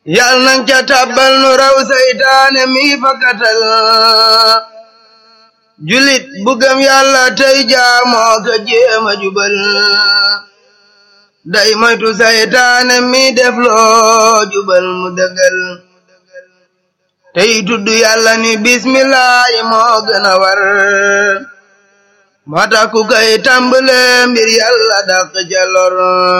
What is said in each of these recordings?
yal nang ca tabbal nu raw saytaane mi fakkatal julit bu gëm yàlla tey jaamoo ka jéema jubal day moytu saytaane mi def loo jubal mu dëggal tey tudd yàlla ni bismillaahi moo gën a war moo tax ku kay tàmbale mbir yàlla dàq ca lor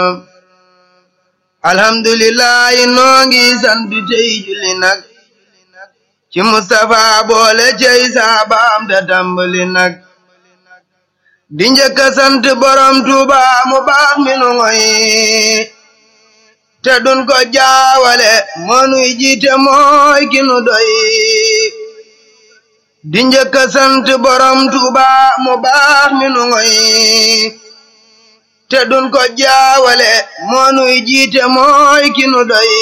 alhamdulillahi noo ngi sant tey julli nag ci Mustafa boole cey saabaam te tàmbali nag di njëkk a sant borom Tuuba mu baax mi nu ngoy te dun ko jaawale moonuy jiite mooy ki nu doy di njëkk a sant borom Tuuba mu baax mi nu ngoy te dun ko jaawale moonuy jiite mooy ki nu doy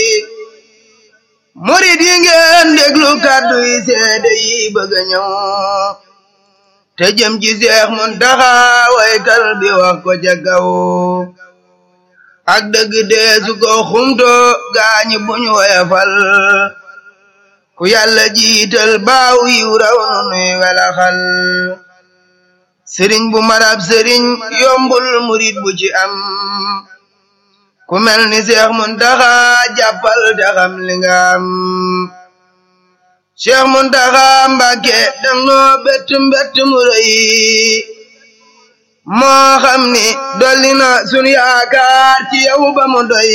murid yi ngeen déglu kàddu yi seede yi bëgg a ñëw te jëm ci Seex Muntaxa waykal bi wax ko ca kaw ak dëgg deesu ko xumto gaañi buñu woyafal ku yàlla jiital baaw yiw raw nu nuy welaxal sëriñ bu marab sëriñ yombul murid bu ci am ku mel ni Seex Muntaxa jàppal te xam li nga am Seex Muntaxa Mbàkke dangoo bett mbett mu rëy moo xam ni dolli na sunu yaakaar ci yow ba mu doy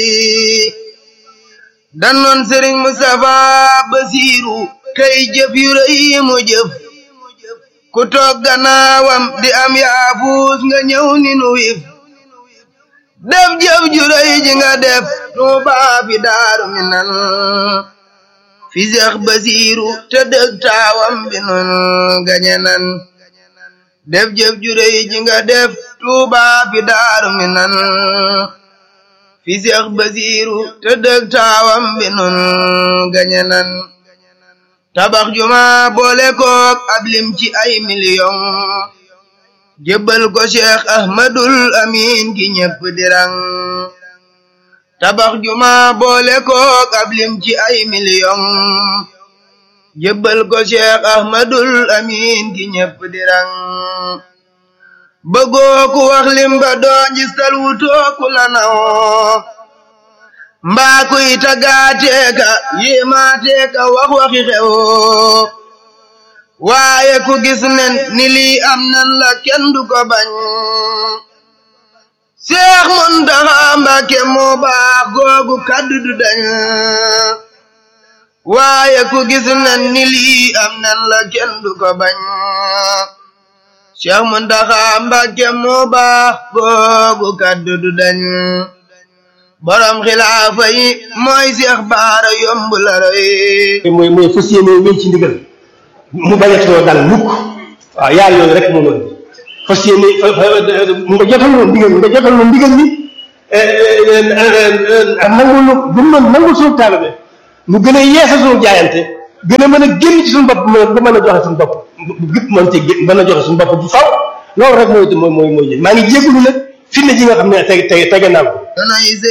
dannoon Sëriñ Mustafa Basiiru kay jëf yu rëy mu jëf ku toog gannaawam di am yaafuus nga ñëw ni nu wif def jëf ju rëy ji nga def Tuubaa fi Daaru Minan fi Seex Basiiru te dëg taawam bi nun gañe nan def jëf ju rëy ji nga def Tuubaa fi Daaru Minan fi Seex Basiiru te dëg taawam bi nun gañe nan tabax juma boole kook ab lim ci ay million jébbal ko Cheikh Ahmadul Amin ki ñépp dirang tabax juma boole kook ab lim ci ay million jébbal ko Cheikh Ahmadul Amin ki ñépp dirang bëggoo ku wax lim ba doo njistal wutoo ku la naw mbaa kuy tagaateeka yéemaateeka wax waxi xew waaye ku gis nen ni lii am nan la kenn du ko bañ Seex Muntaxa Mbàkke moo baax googu kaddu du dañ waaye ku gis nen ni lii am nan la kenn du ko bañ Seex Muntaxa Mbàkke moo baax googu kaddu du dañ borom xilaafa yi mooy Seex Baara yomb la roy mooy mooy fas yéene wéy ci ndigal mu bañ a too dal mukk waaw yaar yooyu rek moom la fas yéene nga jotal loon ndigal nga jotal loon ndigal ni nangul lu bu mën nangul suñu taalibe mu gën a yeesa suñu jaayante gën a mën a génn ci suñu bopp ba mën a joxe suñu bopp gépp mën ci mën a joxe suñu bopp bu faw loolu rek mooy mooy mooy mooy maa ngi jégalu nag fi ne ji nga xam ne tege tege tege naa ko